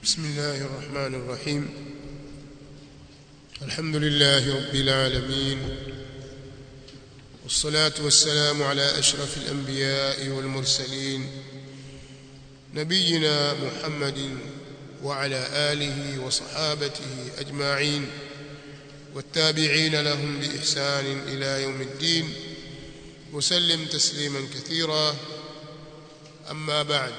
بسم الله الرحمن الرحيم الحمد لله رب العالمين والصلاة والسلام على أشرف الأنبياء والمرسلين نبينا محمد وعلى آله وصحابته أجمعين والتابعين لهم بإحسان إلى يوم الدين وسلم تسليما كثيرا أما بعد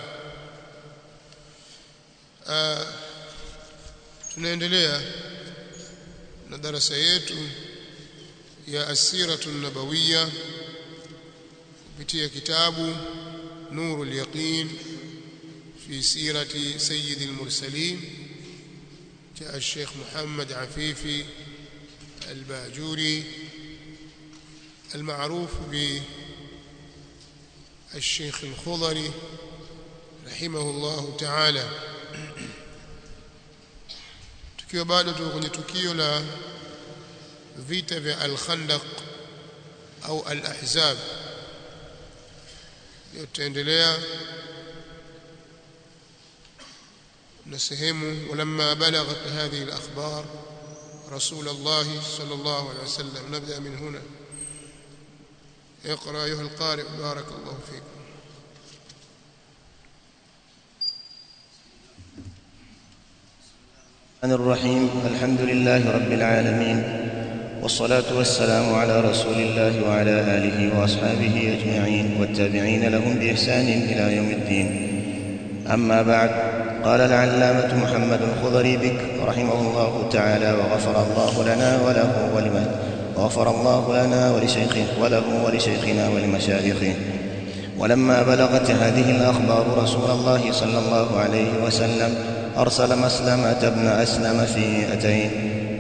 آه tunaendelea na darasa yetu ya asiratu nabawiya kupitia kitabu nurul yaqin fi sirati sayyid al-mursalin cha الشيخ محمد عفيفي الباجوري المعروف بالشيخ الخضري رحمه الله تعالى tukiwa bado tuko kwenye tukio la vita vya al-Khandaq au al-Ahzab leo tutaendelea na sehemu walamma balaghat hadhihi al-akhbar رسول الله صلى الله عليه وسلم نبدأ من هنا اقرأ أيها القارئ بارك الله فيكم الرحمن الرحيم الحمد لله رب العالمين والصلاة والسلام على رسول الله وعلى آله وأصحابه أجمعين والتابعين لهم بإحسان إلى يوم الدين أما بعد قال العلامة محمد الخضري بك رحمه الله تعالى وغفر الله لنا وله ولمن وغفر الله لنا ولشيخه وله ولشيخنا ولمشايخه ولما بلغت هذه الأخبار رسول الله صلى الله عليه وسلم أرسل مسلمة بن أسلم في مئتين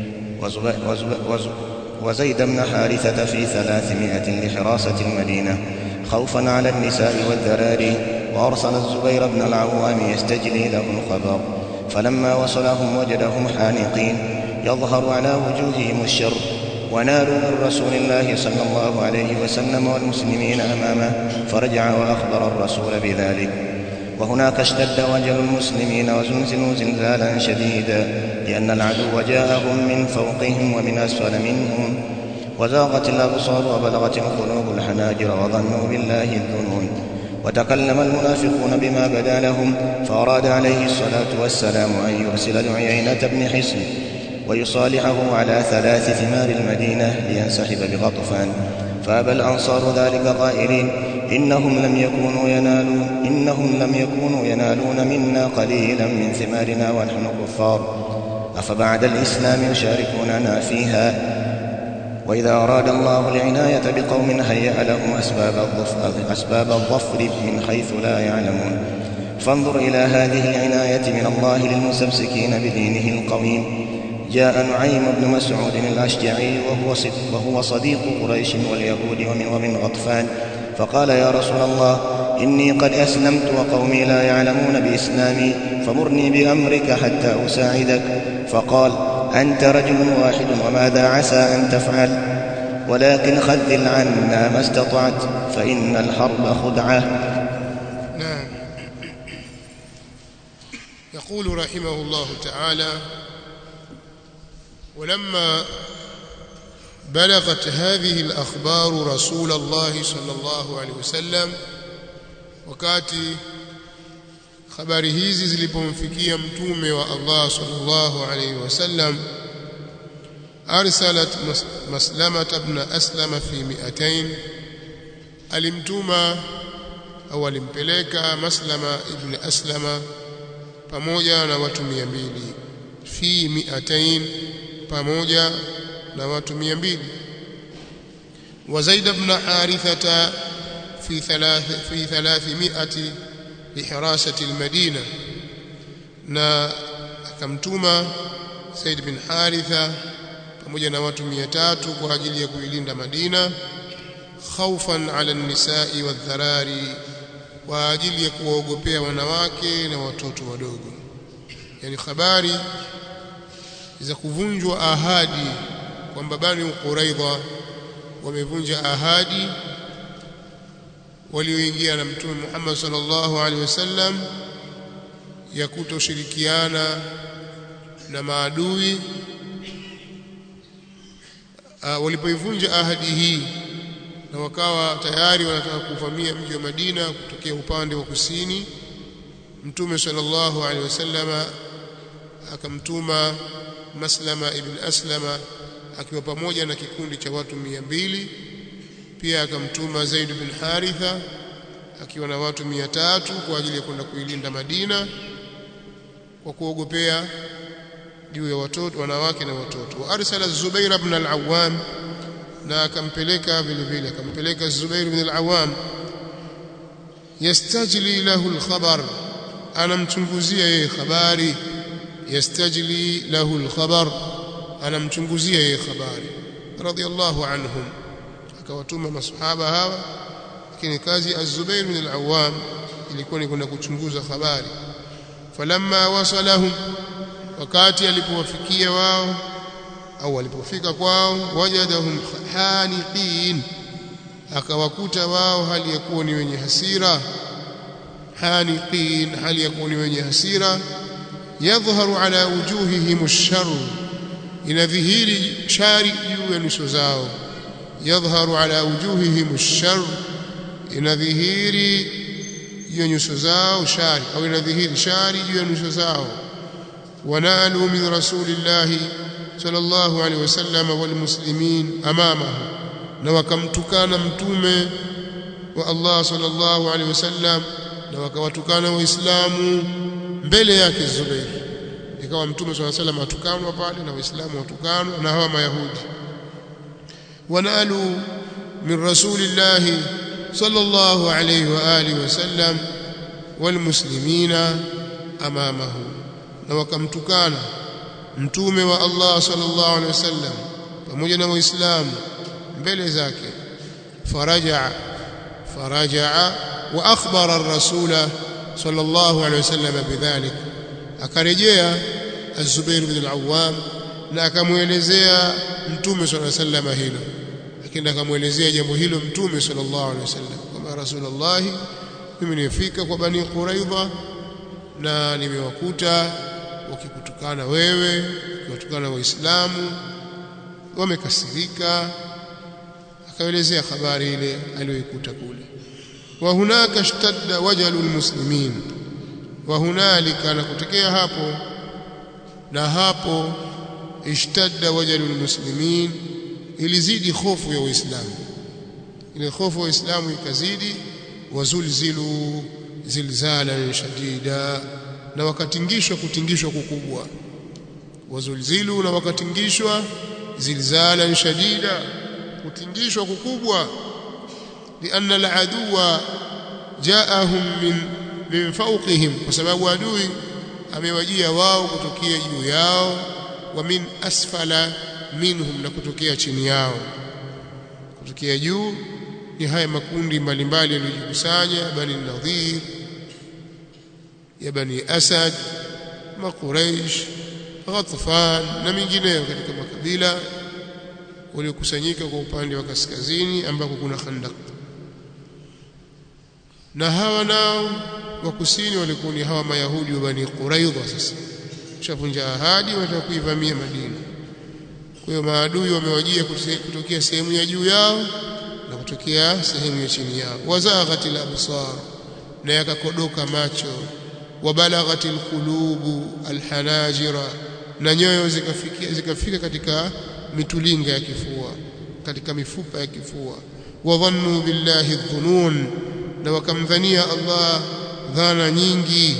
وزيد بن حارثة في ثلاثمائة لحراسة المدينة خوفا على النساء والذراري وأرسل الزبير بن العوام يستجلي له الخبر فلما وصلهم وجدهم حانقين يظهر على وجوههم الشر ونالوا من رسول الله صلى الله عليه وسلم والمسلمين أمامه فرجع وأخبر الرسول بذلك وهناك اشتد وجل المسلمين وزلزلوا زلزالا شديدا لأن العدو جاءهم من فوقهم ومن أسفل منهم وزاغت الأبصار وبلغت القلوب الحناجر وظنوا بالله الظنون وتكلم المنافقون بما بدا لهم فأراد عليه الصلاة والسلام أن يرسل لعيينة بن حصن ويصالحه على ثلاث ثمار المدينة لينسحب بغطفان فأبى الأنصار ذلك قائلين إنهم لم يكونوا ينالون إنهم لم يكونوا ينالون منا قليلا من ثمارنا ونحن كفار أفبعد الإسلام يشاركوننا فيها وإذا أراد الله العناية بقوم هيأ لهم أسباب الظفر, أسباب الظفر من حيث لا يعلمون فانظر إلى هذه العناية من الله للمستمسكين بدينه القويم جاء نعيم بن مسعود الأشجعي وهو, وهو صديق قريش واليهود ومن, ومن غطفان فقال يا رسول الله إني قد أسلمت وقومي لا يعلمون بإسلامي فمرني بأمرك حتى أساعدك فقال أنت رجل واحد وماذا عسى أن تفعل ولكن خذل عنا ما استطعت فإن الحرب خدعة نعم يقول رحمه الله تعالى ولما بلغت هذه الأخبار رسول الله صلى الله عليه وسلم wakati habari hizi zilipomfikia mtume wa Allah sallallahu alayhi wasallam arsalat maslama ibn aslama fi mi'atain alimtuma au alimpeleka maslama ibn aslama pamoja na watu 200 fi mi'atain pamoja na watu 200 wa zaid ibn harithata في ثلاث في ثلاثمائة لحراسة المدينة na akamtuma Said bin Haritha pamoja na watu 300 kwa ajili ya kuilinda Madina khaufan ala nisai wadharari kwa ajili ya kuwaogopea wanawake na watoto wadogo yani habari za kuvunjwa ahadi kwamba Bani Quraidha wamevunja ahadi walioingia na mtume Muhammad sallallahu alaihi wasallam ya kutoshirikiana na maadui uh, walipoivunja ahadi hii na wakawa tayari wanataka kuvamia mji wa Madina kutokea upande wa kusini Mtume sallallahu alaihi wasallama akamtuma Maslama ibn Aslama akiwa pamoja na kikundi cha watu mia mbili pia akamtuma Zaid bin Haritha akiwa na watu mia tatu kwa ajili ya kwenda kuilinda Madina kwa kuogopea juu ya watoto wanawake na watoto wa arsala Zubair ibn al-Awwam na akampeleka vile vile akampeleka Zubair ibn al-Awwam yastajli lahu al-khabar anamchunguzia yeye habari yastajli lahu al-khabar anamchunguzia yeye habari radiyallahu anhum akawatuma masahaba hawa lakini kazi az-Zubair bin al-Awwam ilikuwa ni kwenda kuchunguza habari falamma wasalahum wakati alipowafikia wao au walipofika kwao wajadahum haniqin akawakuta wao hali ya kuwa ni wenye hasira haniqin hali ya kuwa ni wenye hasira yadhharu ala wujuhihim ash-sharr inadhihiri shari juu ya nyuso zao yadhharu ala wujuhihim ash-sharr inadhihiri juu ya nyuso zao shari au inadhihiri shari juu ya nyuso zao wanalu min rasulillahi sallallahu alaihi wasallam wal muslimin amamahu na wakamtukana mtume wa Allah sallallahu alaihi wasallam na wakawatukana waislamu mbele yake Zubair ikawa mtume sallallahu alaihi wasallam atukanwa pale na waislamu watukanwa na hawa mayahudi wanalu min rasulillahi sallallahu alaihi wa alihi wasallam wal muslimina amamahu na wakamtukana mtume wa Allah sallallahu alaihi wasallam pamoja na waislamu mbele zake faraja faraja wa akhbara ar-rasula sallallahu alaihi wasallam bidhalik akarejea az-Zubair bin al-Awwam na akamuelezea mtume sallallahu alaihi wasallam hilo lakini akamuelezea jambo hilo mtume sallallahu alaihi wasallam kama rasulullah mimi nimefika kwa bani Quraidha na nimewakuta wakikutukana wewe wakiwatukana waislamu wamekasirika akaelezea habari ile aliyoikuta kule wa hunaka ishtadda wajalul muslimin wa hunalika na kutokea hapo na hapo ishtadda wajalul muslimin ilizidi hofu ya waislamu ile hofu ya waislamu ikazidi wazulzilu zilzalan shadida na wakatingishwa kutingishwa kukubwa wazulzilu na wakatingishwa zilzalan shadida kutingishwa kukubwa lianna aladuwa jaahum min min fawqihim kwa sababu adui amewajia wao kutokea juu yao wa min asfala minhum na kutokea chini yao kutokea juu ni haya makundi mbalimbali yaliyojikusanya bani nadhir ya bani asad makuraish ghatfan na mingineyo katika makabila waliokusanyika kwa upande wa kaskazini ambako kuna khandaq na hawa nao wa kusini walikuwa ni hawa mayahudi wa bani quraidha sasa shavunja ahadi wanataka kuivamia madina kwa hiyo maadui wamewajia kutokea sehemu ya juu yao na kutokea sehemu ya chini yao wazaghatil absar na yakakodoka macho wabalaghatil qulubu alhanajira na nyoyo zikafikia zikafika katika mitulinga ya kifua katika mifupa ya kifua wadhannu billahi dhunun na wakamdhania Allah dhana nyingi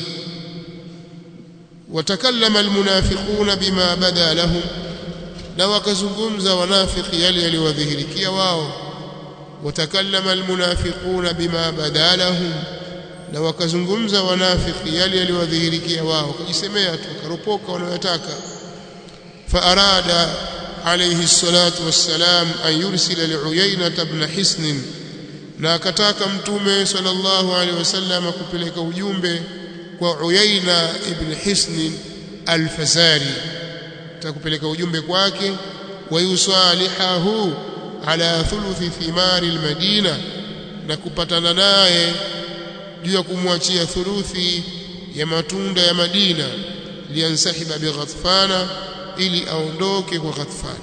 watakallama almunafiquna bima bada lahum na wakazungumza wanafiki yale yaliwadhihirikia wao watakallama almunafiquna bima bada lahum na wakazungumza wanafiki yale yaliwadhihirikia wao wakajisemea tu wakaropoka wanayotaka faarada alayhi salatu wassalam an yursila liuyayna ibn hisn na akataka mtume sallallahu alaihi wasallam kupeleka ujumbe kwa Uyaina ibn Hisn al-Fazari atakupeleka ujumbe kwake wa yusalihahu ala thuluthi thimari al-Madina na kupatana naye juu ya kumwachia thuluthi ya matunda ya Madina liansahiba bighatfana ili aondoke kwa Ghatfan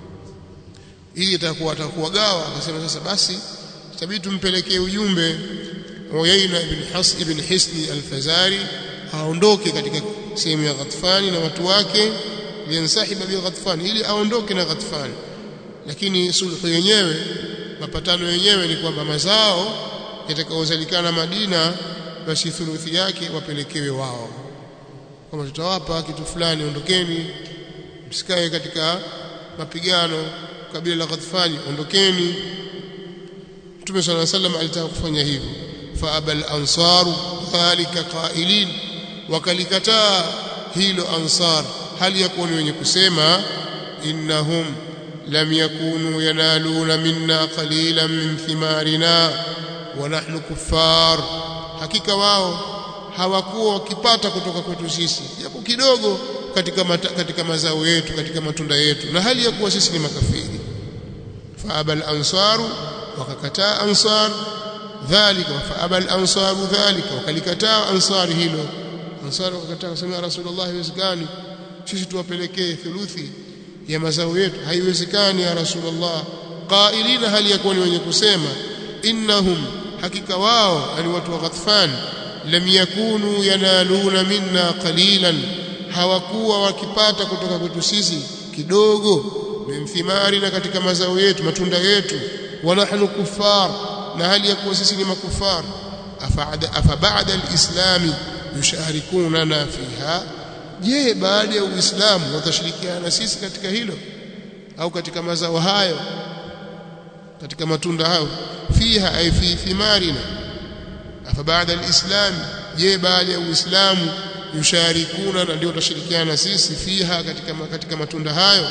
ili itakuwa atakuwa gawa akasema sasa basi itabidi tumpelekee ujumbe Uyaina ibn Has ibn Hisni al-Fazari aondoke katika sehemu ya Ghatfani na watu wake liansahiba bi Ghatfani ili aondoke na Ghatfani lakini sulhu yenyewe mapatano yenyewe ni kwamba mazao yatakayozalikana Madina basi thuluthi yake wapelekewe wao kama tutawapa kitu fulani ondokeni msikae katika mapigano kabila la Ghatfani ondokeni Mtume صلى الله عليه وسلم alitaka kufanya hivyo fa abal ansaru dhalika qailin wakalikataa hilo ansar hali ya kuwa wenye kusema innahum lam yakunu yanaluna minna qalilan min thimarina wa nahnu kuffar hakika wao hawakuwa wakipata kutoka kwetu sisi japo kidogo katika mata, katika mazao yetu katika matunda yetu na hali ya kuwa sisi ni makafiri fa abal ansaru wakakataa ansar dhalika fa abal ansaru dhalika wakalikataa ansari hilo ansari wakakataa kusema rasulullah haiwezekani sisi tuwapelekee thuluthi ya mazao yetu haiwezekani ya rasulullah qailina hali ya kuwa ni wenye kusema innahum hakika wao yani watu wa Ghatfan lam yakunu yanaluna minna qalilan hawakuwa wakipata kutoka kwetu sisi kidogo min thimari na katika mazao yetu matunda yetu wa nahnu kuffar na hali ya kuwa sisi ni makufar afa ba'da al-islam yusharikunana fiha je baada ya uislamu watashirikiana na sisi katika hilo au katika mazao hayo katika matunda hayo fiha ay fi thimarina afa baada alislam je baada ya uislamu yusharikuna na ndio watashirikiana na sisi fiha katika katika matunda hayo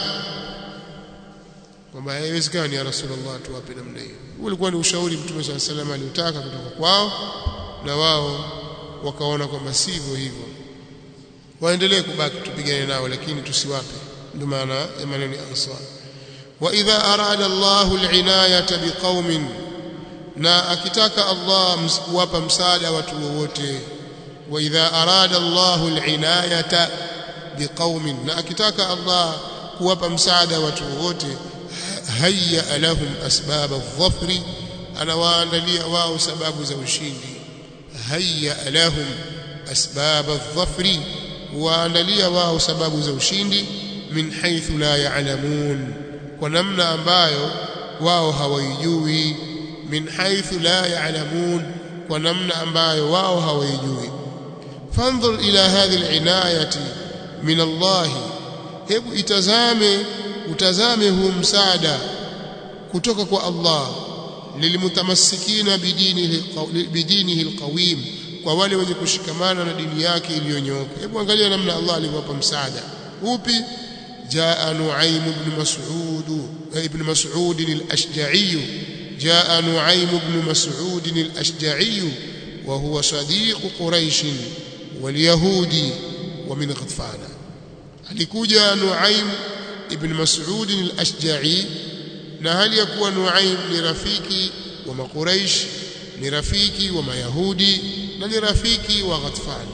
kwamba haiwezekani ya rasulullah tuwape namna hiyo ulikuwa ni ushauri mtume swalla salam aliotaka kutoka kwao na wao wakaona kwamba sivyo hivyo waendelee kubaki tupigane nao lakini tusiwape ndio maana ya maneno ya ansar wa idha arada Allahu al-inayata biqaumin na akitaka Allah kuwapa msaada watu wowote wa idha arada Allahu al-inayata biqaumin na akitaka Allah kuwapa msaada watu wowote hayya lahum asbab adh-dhafri anawaandalia wao sababu za ushindi hayya lahum asbab adh-dhafri waandalia wao sababu za ushindi min haythu la ya'lamun kwa namna ambayo wao hawaijui min haythu la ya'lamun kwa namna ambayo wao hawaijui fanzur ila hadhihi al-inayati min Allah hebu itazame utazame huu msaada kutoka kwa Allah lilmutamassikina bidinihi bidinihi alqawim kwa wale wenye kushikamana na dini yake iliyonyooka hebu angalia namna Allah alivyowapa msaada upi jaa nuaim ibn mas'ud ibn mas'ud al-ashja'i jaa nuaim ibn mas'ud al-ashja'i wa huwa sadiq quraish wal-yahudi wa min ghatfan alikuja nuaim ibn mas'ud al-ashja'i na hali ya kuwa nuaim ni rafiki wa makuraish ni rafiki wa mayahudi na ni rafiki wa Ghatfan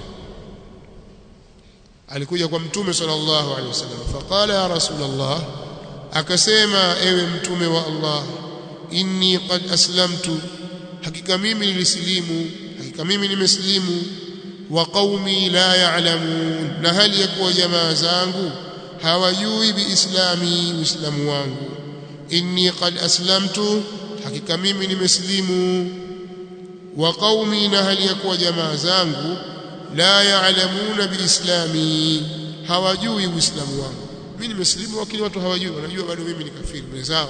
alikuja kwa mtume sallallahu alaihi wasallam faqala ya rasulullah akasema ewe mtume wa Allah inni qad aslamtu hakika mimi nilisilimu hakika mimi nimesilimu wa qaumi la ya'lamun na hali ya kuwa jamaa zangu hawajui biislami uislamu wangu inni qad aslamtu hakika mimi nimesilimu wa qaumi na hali ya kuwa jamaa zangu la ya'lamuna biislami hawajui uislamu wangu mimi nimesilimu lakini watu hawajui wanajua bado mimi ni kafiri wenzao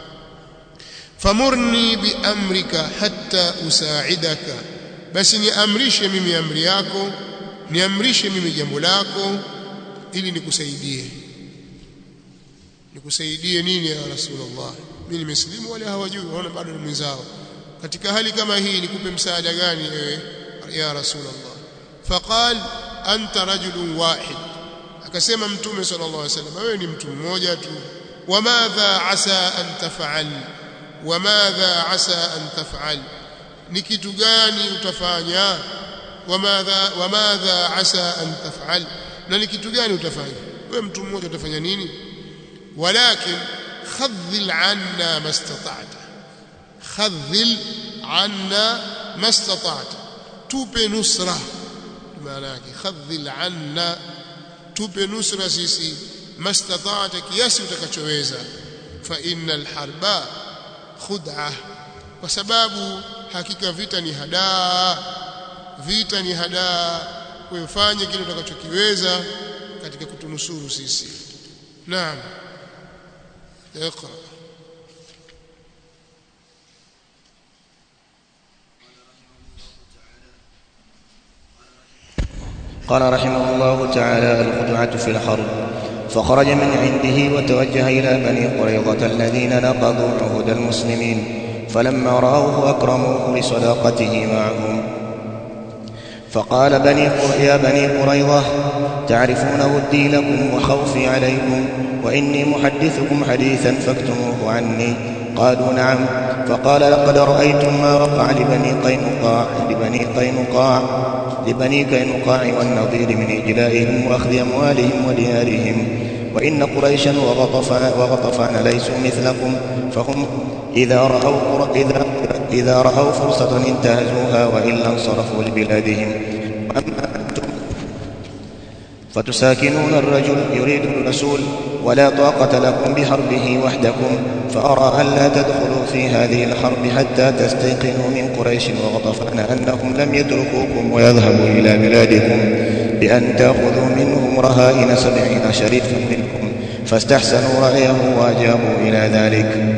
famurni biamrika hatta usaidaka basi niamrishe mimi amri yako niamrishe mimi jambo lako ili nikusaidie nikusaidie nini ya rasulullah mimi nimesilimu wale hawajui waona bado ni mwenzao katika hali kama hii nikupe msaada gani ewe ya rasulullah faqal anta rajulun wahid akasema mtume sallallahu alaihi wasallam wewe ni mtu mmoja tu wamadha asa an taf'al wamadha asa an taf'al ni kitu gani utafanya wamadha wamadha asa an taf'al na ni kitu gani utafanya wewe mtu mmoja utafanya nini walakin khadhil anna mastata'ta khadhil anna mastata'ta tupe nusra maana yake khadhil anna tupe nusra sisi mastata'ta kiasi utakachoweza fa innal harba khud'ah kwa sababu hakika vita ni hadaa vita ni hadaa kufanye kile utakachokiweza katika kutunusuru sisi naam اقرا قال رحمه الله تعالى الخدعة في الحرب فخرج من عنده وتوجه إلى بني قريظة الذين نقضوا عهد المسلمين فلما رأوه أكرموه لصداقته معهم فقال بني يا بني قريظة تعرفون ودي لكم وخوفي عليكم وإني محدثكم حديثا فاكتموه عني قالوا نعم فقال لقد رأيتم ما وقع لبني قينقاع لبني قينقاع لبني قينقاع والنضير من إجلائهم وأخذ أموالهم وديارهم وإن قريشا وغطفان, وغطفان ليسوا مثلكم فهم إذا رأوا, إذا, إذا رأوا فرصة انتهزوها وإلا انصرفوا لبلادهم وأما أنتم فتساكنون الرجل يريد الرسول ولا طاقة لكم بحربه وحدكم فأرى أن لا تدخلوا في هذه الحرب حتى تستيقنوا من قريش وغطفان أنهم لم يتركوكم ويذهبوا إلى بلادكم بأن تأخذوا منهم رهائن سبعين شريفا منكم فاستحسنوا رأيه وأجابوا إلى ذلك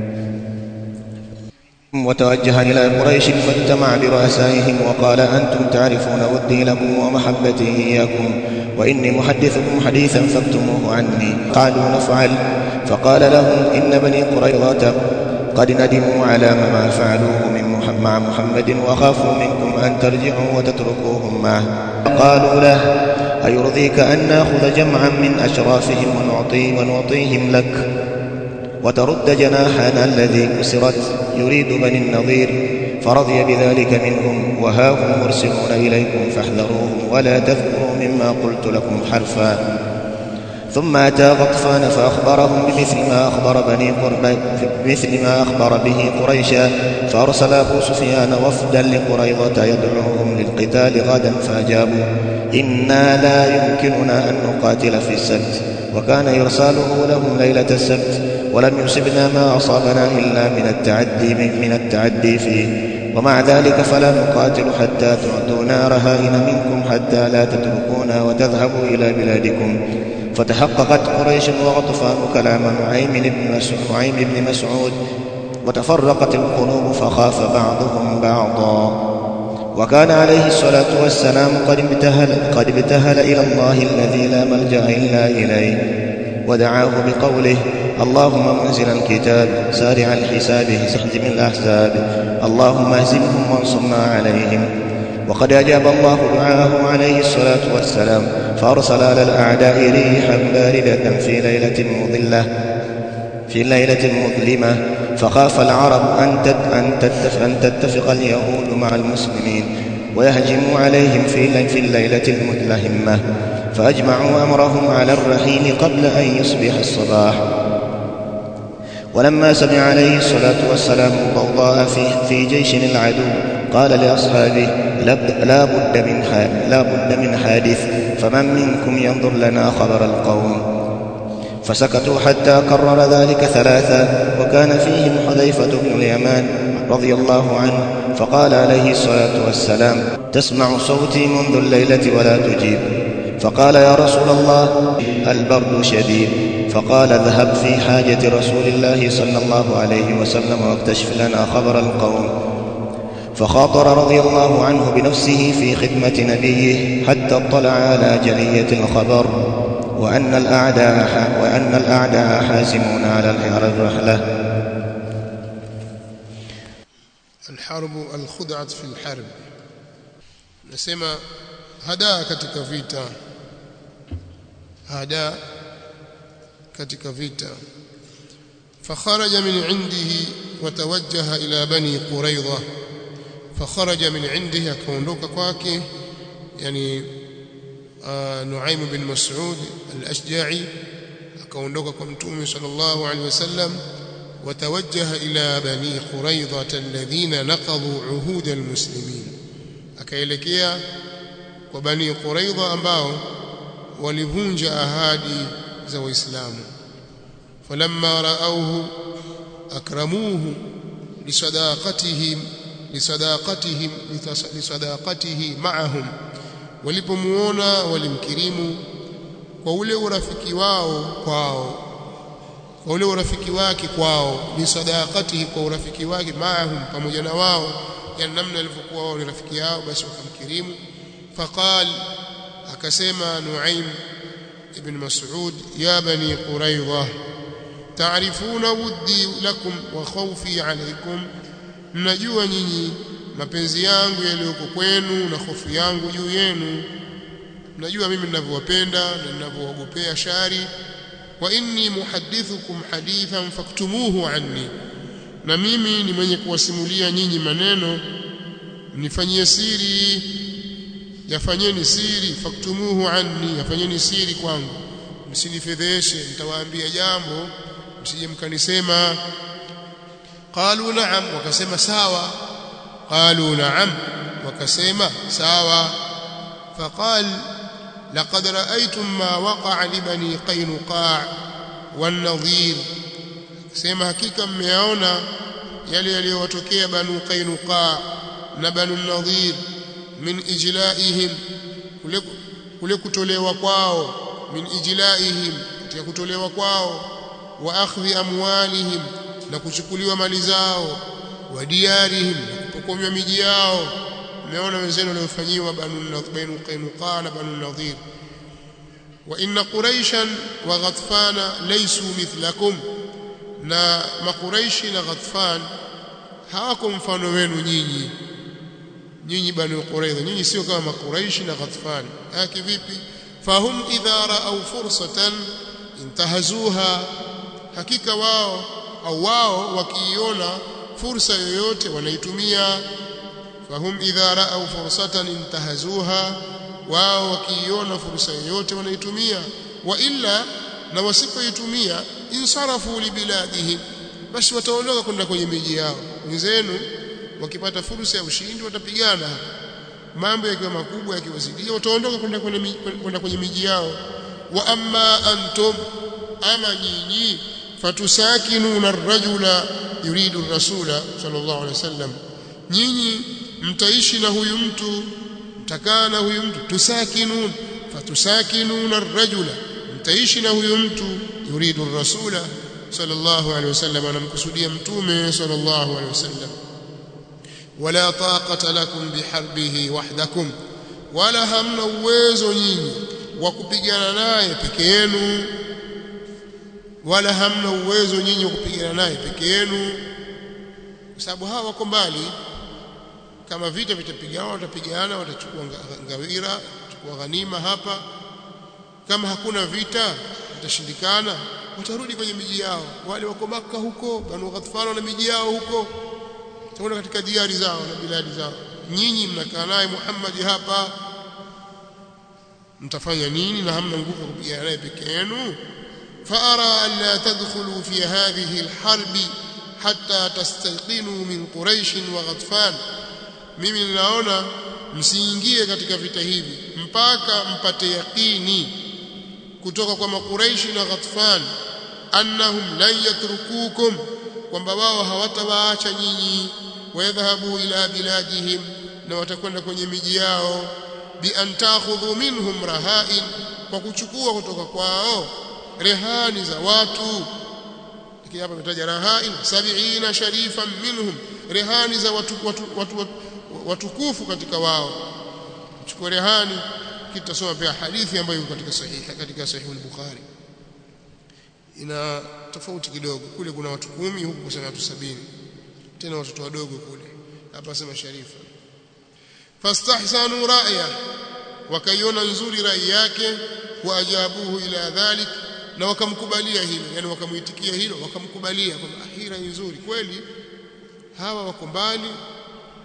وتوجه إلى قريش فاجتمع برؤسائهم وقال أنتم تعرفون ودي لكم ومحبتي إياكم وإني محدثكم حديثا فاكتموه عني قالوا نفعل فقال لهم إن بني قريظة قد ندموا على ما فعلوه من محمد مع محمد وخافوا منكم أن ترجعوا وتتركوهم معه قالوا له أيرضيك أن ناخذ جمعا من أشرافهم ونعطي ونعطيهم لك وترد جناحنا الذي كسرت يريد بني النظير فرضي بذلك منهم وها هم مرسلون إليكم فاحذروهم ولا تذكروا مما قلت لكم حرفا ثم أتى غطفان فأخبرهم بمثل ما أخبر بني قرب بمثل ما أخبر به قريشا فأرسل أبو سفيان وفدا لقريظة يدعوهم للقتال غدا فأجابوا إنا لا يمكننا أن نقاتل في السبت وكان إرساله لهم ليلة السبت ولم يصبنا ما أصابنا إلا من التعدي من التعدي فيه ومع ذلك فلا نقاتل حتى تعطونا رهائن منكم حتى لا تتركونا وتذهبوا إلى بلادكم فتحققت قريش وغطفان كلام نعيم بن مسعود, نعيم بن مسعود وتفرقت القلوب فخاف بعضهم بعضا وكان عليه الصلاة والسلام قد ابتهل, قد ابتهل إلى الله الذي لا ملجأ إلا إليه ودعاه بقوله اللهم منزل الكتاب سارع الحساب اهزم الأحزاب اللهم اهزمهم وانصرنا عليهم وقد أجاب الله دعاءه عليه الصلاة والسلام فأرسل على الأعداء ريحا باردة في ليلة مظلة في ليلة مظلمة فخاف العرب أن أن تتفق, أن تتفق اليهود مع المسلمين ويهجموا عليهم في في الليلة المدلهمة فأجمعوا أمرهم على الرحيل قبل أن يصبح الصباح ولما سمع عليه الصلاة والسلام الضوضاء في, في جيش العدو قال لأصحابه لا بد من لا بد من حادث فمن منكم ينظر لنا خبر القوم فسكتوا حتى كرر ذلك ثلاثا وكان فيهم حذيفة بن اليمان رضي الله عنه فقال عليه الصلاة والسلام تسمع صوتي منذ الليلة ولا تجيب فقال يا رسول الله البرد شديد فقال اذهب في حاجة رسول الله صلى الله عليه وسلم واكتشف لنا خبر القوم فخاطر رضي الله عنه بنفسه في خدمة نبيه حتى اطلع على جلية الخبر وأن الأعداء وأن الأعداء حاسمون على الرحلة الحرب الخدعة في الحرب نسمى هدا katika vita hada katika vita فخرج من عنده وتوجه إلى بني قريظة fakharaja min indihi akaondoka kwake yani Nuaim bin Mas'ud al-Ashja'i akaondoka kwa mtume sallallahu alaihi wasallam وتوجه إلى بني قريظة الذين نقضوا عهود المسلمين akaelekea kwa bani quraidha ambao walivunja ahadi za waislamu falamma raauhu akramuhu lisadaqatihim lisadaqatihim lisadaqatihi ma'ahum walipomuona walimkirimu kwa ule urafiki wao kwao kwa ule urafiki wake kwao ni sadaqatihi kwa urafiki wake maahum pamoja na wao yani namna alivyokuwa wao ni rafiki yao basi wakamkirimu faqal akasema Nuaim ibn Mas'ud ya bani Quraidha taarifuna wuddi lakum wa khawfi alaykum mnajua nyinyi mapenzi yangu yaliyoko kwenu na hofu yangu juu yenu mnajua mimi ninavyowapenda na ninavyoogopea shari wa inni muhaddithukum hadithan faktumuhu anni na mimi ni mwenye kuwasimulia nyinyi maneno nifanyie siri yafanyeni siri faktumuhu anni yafanyeni siri kwangu msinifedheshe nitawaambia jambo msije mkanisema qalu na'am wakasema sawa qalu na'am wakasema sawa faqal لقد رأيتم ما وقع لبني قينقاع والنظير sema hakika mmeona yale yaliyowatokea banu qainuqa na banu nadhir min ijlaihim kule kule kutolewa kwao min ijlaihim katika kutolewa kwao wa akhdhi amwalihim na kuchukuliwa mali zao wa diyarihim na kupokonywa miji yao mmeona wenzenu waliofanyiwa banu banu qainuqa na banu nadhir wa inna quraishan wa ghatfana laysu mithlakum na makuraishi na ghatfan hawako mfano wenu nyinyi nyinyi banu quraidha nyinyi sio kama makuraishi na ghatfan haki vipi fahum idha ra'aw fursatan intahazuha hakika wao au wao wakiiona fursa yoyote wanaitumia fahum idha ra'aw fursatan intahazuha wao wakiiona fursa yoyote wanaitumia wa illa na wasipoitumia insarafu libiladihim basi wataondoka kwenda kwenye miji yao wenzenu wakipata fursa ya ushindi watapigana mambo yakiwa makubwa yakiwazidia wataondoka kwenda kwenda kwenye miji yao wa amma antum ama nyinyi fatusakinuna ar-rajula yuridu ar-rasula sallallahu alaihi wasallam nyinyi mtaishi na huyu mtu mtakaa na huyu mtu tusakinun fatusakinuna ar-rajula mtaishi na huyu mtu yuridu ar-rasula sallallahu alaihi wasallam anamkusudia mtume sallallahu alaihi wasallam wala taqata lakum biharbihi wahdakum wala hamna uwezo nyinyi wa kupigana naye peke yenu wala hamna uwezo nyinyi wa kupigana naye peke yenu kwa sababu hawa wako mbali kama vita vitapigana watapigana watachukua ngawira watachukua ghanima hapa kama hakuna vita vitashindikana watarudi kwenye miji yao wale wako maka huko banu ghatfan na miji yao huko taona katika diari zao na biladi zao nyinyi mnakaa naye Muhammad hapa mtafanya nini na hamna nguvu ya kupigana naye peke yenu فأرى ألا تدخلوا في هذه الحرب حتى تستيقنوا من قريش وغطفان mimi ninaona msiingie katika vita hivi mpaka mpate yaqini kutoka kwa makuraishi na ghatfan annahum lan yatrukukum kwamba wao hawatawaacha nyinyi wayadhhabu ila biladihim na watakwenda kwenye miji yao bi an takhudhu minhum rahain kwa kuchukua kutoka kwao rehani za watu lakini hapa imetaja rahain 70 sharifan minhum rehani za watu watu, watu, watu watukufu katika wao chukua rehani kitasoma pia hadithi ambayo iko katika sahihi katika sahihi al-Bukhari ina tofauti kidogo kule kuna watu kumi huku kuna watu sabini tena watoto wadogo kule hapa sema sharifa fastahsanu ra'ya wakaiona nzuri rai yake waajabuhu ila dhalik na wakamkubalia hilo yani wakamuitikia hilo wakamkubalia kwamba hii rai nzuri kweli hawa wako mbali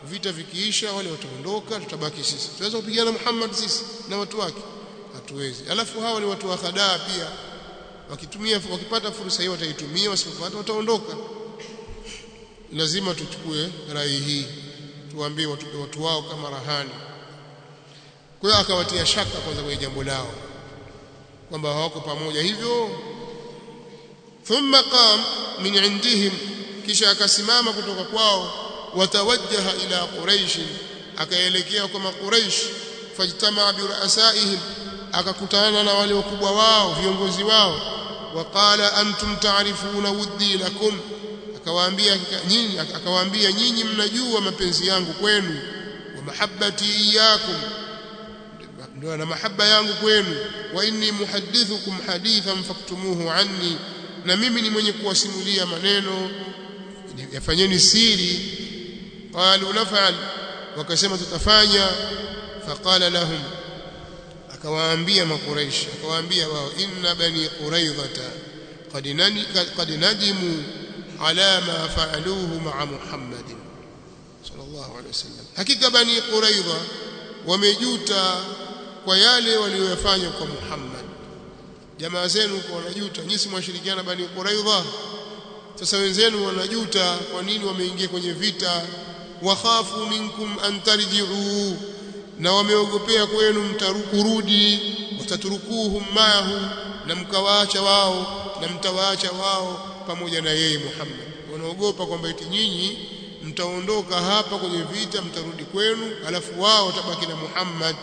vita vikiisha wale wataondoka tutabaki sisi tunaweza kupigana Muhammad sisi na watu wake hatuwezi alafu hawa ni watu wa khadaa pia wakitumia wakipata fursa hiyo wataitumia wasipopata wataondoka lazima tuchukue rai hii tuwaambie watu, watu wao kama rahani kwa hiyo akawatia shaka kwanza kwenye jambo lao kwamba hawako pamoja hivyo thumma qam min indihim kisha akasimama kutoka kwao watawajjaha ila quraish akaelekea kwa quraish fajtamaa bi ru'asaihim akakutana na wale wakubwa wao viongozi wao waqala antum ta'rifuna wuddi lakum akawaambia nyinyi akawaambia nyinyi mnajua mapenzi yangu kwenu wa mahabbati iyyakum ndio na mahaba yangu kwenu wa inni muhaddithukum hadithan faktumuhu anni na mimi ni mwenye kuwasimulia maneno yafanyeni siri qalu naf'al wakasema tutafanya faqala lahum akawaambia makuraish akawaambia wao inna bani quraidhata qad nani qad nadimu ala ma fa'aluhu ma'a muhammadin sallallahu alayhi wasallam hakika bani quraidha wamejuta kwa yale waliyofanya kwa Muhammad jamaa zenu kwa wanajuta nyinyi mwashirikiana bani quraidha sasa wenzenu wanajuta kwa nini wameingia kwenye vita wakhafu minkum an tarji'u na wameogopea kwenu mtarukurudi wataturukuhum maahu na mkawaacha wao na mtawaacha wao pamoja na yeye Muhammad wanaogopa kwamba eti nyinyi mtaondoka hapa kwenye vita mtarudi kwenu alafu wao watabaki na Muhammad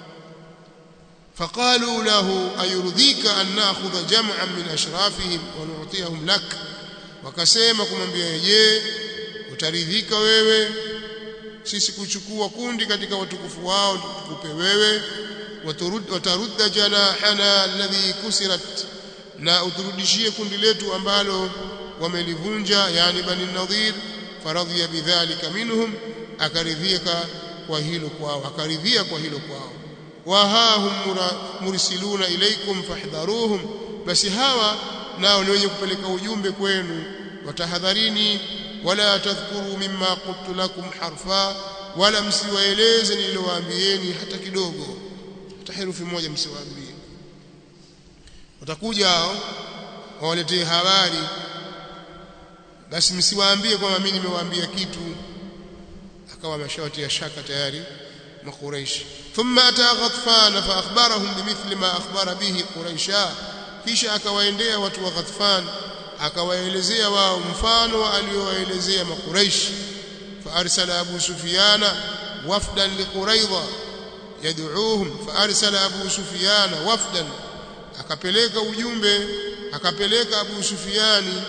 فقالوا له أيرضيك أن نأخذ جمعا من أشرافهم ونعطيهم لك wakasema kumwambia je utaridhika wewe sisi kuchukua kundi katika watukufu wao tukupe wewe watarudda janahana alladhi kusirat na uturudishie kundi letu ambalo wamelivunja yani bani nadhir faradhiya bidhalika minhum akaridhika kwa hilo kwao akaridhia kwa hilo kwao wahahum mursiluna ilaikum fahdharuhum basi hawa nao ni wenye kupeleka ujumbe kwenu watahadharini wala tadhkuru mimma qultu lakum harfa wala msiwaeleze nililowaambieni hata kidogo hata herufi moja msiwaambie watakuja hao wawaletee habari basi msiwaambie kwamba mimi nimewaambia kitu akawa ameshawatia shaka tayari makuraishi ثم أتى غطفان فأخبرهم بمثل ما أخبر به قريشا kisha akawaendea watu wa Ghatfan akawaelezea wao mfano aliowaelezea makuraish faarsala Abu Sufyana wafdan liquraidha yad'uuhum faarsala Abu Sufyana wafdan akapeleka ujumbe akapeleka Abu Sufyani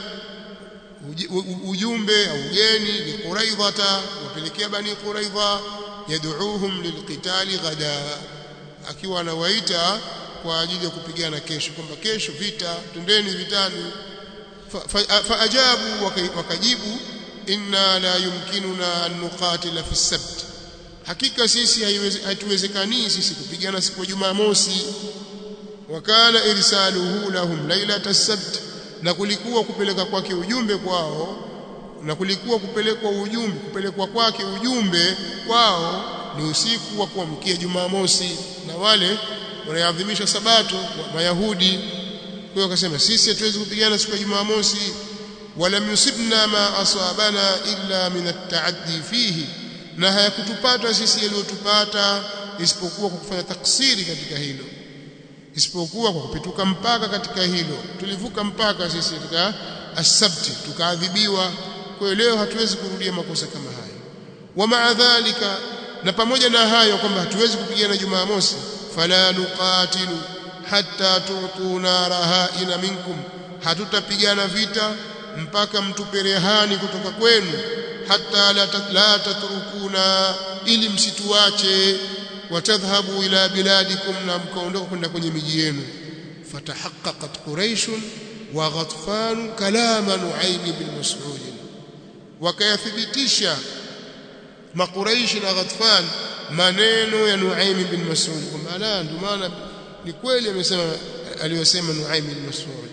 ujumbe au ugeni liquraidha wapelekea bani quraidha yad'uuhum lilqitali ghada akiwa anawaita kwa ajili ya kupigana kesho kwamba kesho vita tundeni vitani faajabu wakajibu inna la yumkinuna an nuqatila fi sabt hakika sisi haiwezekani sisi kupigana siku ya Jumamosi wakana irsaluhu lahum lailata sabt na kulikuwa kupeleka kwake ujumbe kwao na kulikuwa kupelekwa ujumbe kupelekwa kwake ujumbe kwao ni usiku wa kuamkia Jumamosi na wale wanaadhimisha sabato mayahudi kwa hiyo akasema sisi hatuwezi kupigana siku ya Jumamosi wala yusibna ma asabana illa min at-ta'addi fihi na hayakutupata sisi yaliyotupata isipokuwa kwa kufanya taksiri katika hilo isipokuwa kwa kupituka mpaka katika hilo tulivuka mpaka sisi katika asabti tukaadhibiwa kwa hiyo leo hatuwezi kurudia makosa kama hayo wa maadhalika na pamoja na hayo kwamba hatuwezi kupigana Jumamosi fala nuqatilu hatta tu'tuna rahaina minkum hatutapigana vita mpaka mtupe rehani kutoka kwenu hatta la, la tatrukuna ili msituache watadhhabu ila biladikum na mkaondoka kwenda kwenye miji yenu fatahaqqaqat quraish wa ghatfan kalama nuaym bin mas'ud wakayathibitisha makuraishi na ghatfan maneno ya nuaym bin mas'ud kwamba la ndio maana ni kweli amesema aliyosema nuaym bin mas'ud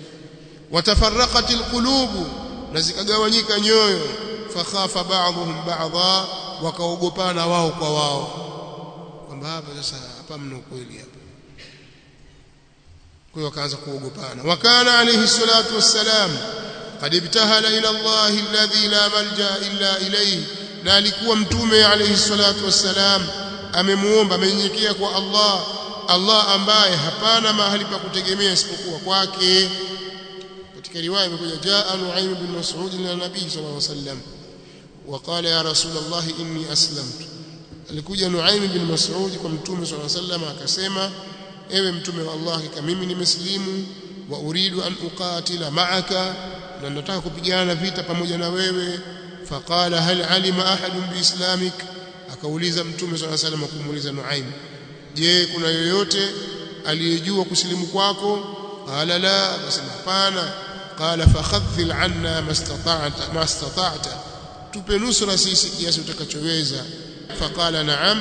watafarraqat alqulub na zikagawanyika nyoyo fakhafa ba'dhum ba'dha wakaogopana wao kwa wao kwamba hapa sasa hapa mna ukweli hapa kwa hiyo wakaanza kuogopana wakana alayhi salatu wassalam qad ibtahala ila Allah alladhi la malja illa ilayhi na alikuwa mtume alayhi salatu wassalam amemuomba amenyenyekea kwa Allah Allah ambaye hapana mahali pa kutegemea isipokuwa kwake katika riwaya imekuja jaa Nuaym bin Mas'ud ila Nabii sallallahu alayhi wasallam وقال يا رسول الله إني أسلمت alikuja Nuaym bin Mas'ud kwa mtume sallallahu alayhi wasallam akasema ewe mtume wa Allah kama mimi nimeslimu wa uridu an uqatila ma'aka na nataka kupigana vita pamoja na wewe faqala hal alima ahadun biislamik akauliza mtume sallallahu alayhi wasallam kumuuliza Nuaym je kuna yoyote aliyejua kusilimu kwako qala la akasema hapana qala fakhadhil anna mastata'ta mastata'ta tupe nusra sisi kiasi utakachoweza faqala na'am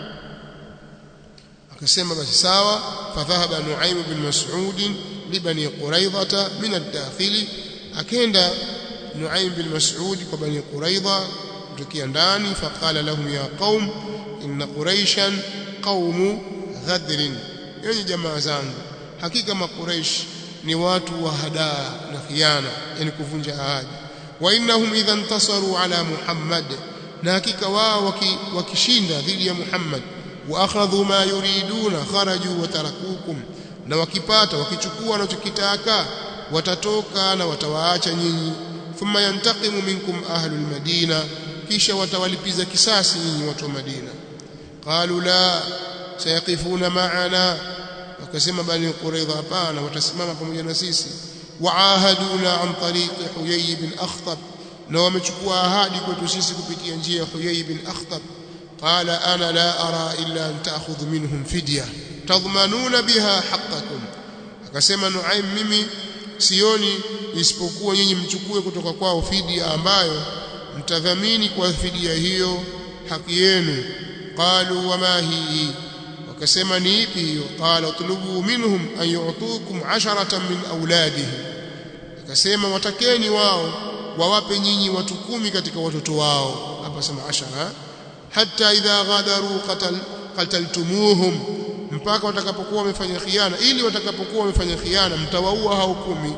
akasema basi sawa fadhahaba nuaim bin mas'ud libani quraidha min ad-dakhil akenda nuaim bin mas'ud kwa bani quraidha kutokia ndani faqala lahum ya qaum inna quraishan qaumu ghadrin yani jamaa zangu hakika makuraish ni watu wa hadaa na khiana yani kuvunja ahadi wa innahum idha intasaru ala muhammad na hakika wao wakishinda dhidi ya muhammad wa akhadhu ma yuriduna kharaju wa tarakukum na wakipata wakichukua wanachokitaka watatoka na watawaacha nyinyi thumma yantaqimu minkum ahlul madina kisha watawalipiza kisasi nyinyi watu wa madina qalu la sayaqifuna ma'ana wakasema bani quraidha hapana watasimama pamoja na sisi waahaduna an tariqi huyay bin akhtab na wamechukua ahadi kwetu sisi kupitia njia ya huyay bin akhtab qala ana la ara illa an ta'khudhu minhum fidya tadhmanuna biha haqqakum akasema nuaim mimi sioni isipokuwa nyinyi mchukue kutoka kwao fidia ambayo mtadhamini kwa fidia hiyo haki yenu qalu wama hii wakasema ni ipi hiyo qala utlubu minhum an yu'tukum 'asharatan min auladihim akasema watakeni wao wawape nyinyi watu kumi katika watoto wao hapa sema ashara hatta idha ghadaru qatal qataltumuhum mpaka watakapokuwa wamefanya khiana ili watakapokuwa wamefanya khiana mtawaua hao kumi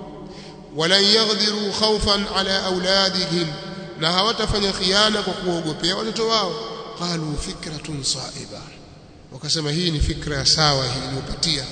walan yaghdhiru khawfan ala auladihim na hawatafanya khiana kwa kuogopea watoto wao qalu fikratun sa'iba wakasema hii ni fikra sawa hii iliyopatia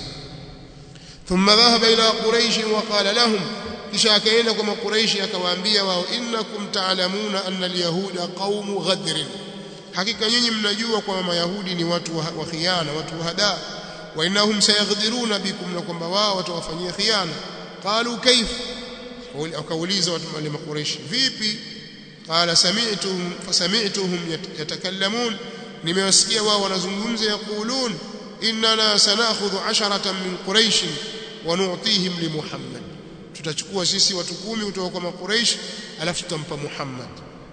thumma dhahaba ila quraish wa qala lahum kisha akaenda kwa makuraishi akawaambia wao innakum ta'lamuna anna alyahuda qaumu ghadrin hakika nyinyi mnajua kwamba mayahudi ni watu wa khiana watu wa hada wa innahum sayaghdiruna bikum na kwamba wao watawafanyia khiana qalu kayf wakauliza watu wale makuraishi vipi qala sami'tuhum fasami'tuhum yatakallamun nimewasikia wao wanazungumza yaqulun innana sanakhudhu 'asharatan min quraish wa nu'tihim li muhammad tutachukua sisi watu kumi kutoka kwa makuraish alafu tutampa muhammad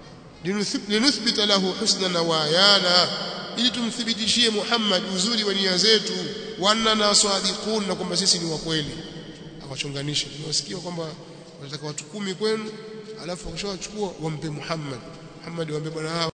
linuthbita lahu husna nawayana ili tumthibitishie muhammad uzuri wa nia zetu wa annana sadiqun na kwamba sisi ni wa kweli akachonganisha tunasikia kwamba wanataka watu kumi kwenu alafu wakishawachukua wampe muhammad muhammad waambie bwana